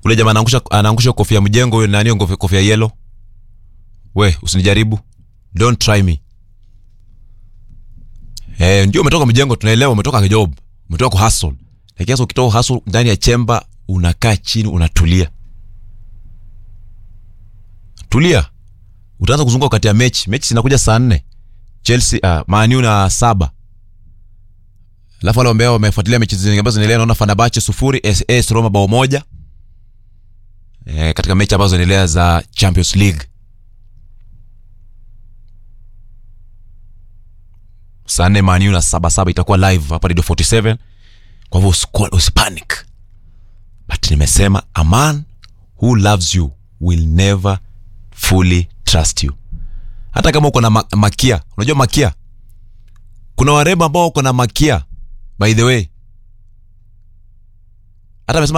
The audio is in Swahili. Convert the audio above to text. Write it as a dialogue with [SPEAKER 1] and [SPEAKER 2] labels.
[SPEAKER 1] ule jamaa anaangusha anaangusha kofia mjengo huyo nani kofia, kofia yellow we usinijaribu don't try me eh ndio umetoka mjengo tunaelewa umetoka job umetoka ku hustle lakini sasa ukitoka hustle ndani ya chemba unakaa chini unatulia tulia utaanza kuzunguka wakati ya mechi mechi zinakuja saa nne chelsea uh, maniu na saba alafu wale ambao wamefuatilia mechi zingine ambazo zinaendelea naona Fenerbahce sufuri AS AS Roma bao moja e, katika mechi ambazo zinaendelea za Champions League saa nne maniu na saba saba itakuwa live hapa Radio 47 kwa hivyo usiku- usipanic but nimesema a man who loves you will never fully trust you hata kama uko na ma- makia unajua makia kuna warembo ambao uko na makia by the way hata amesema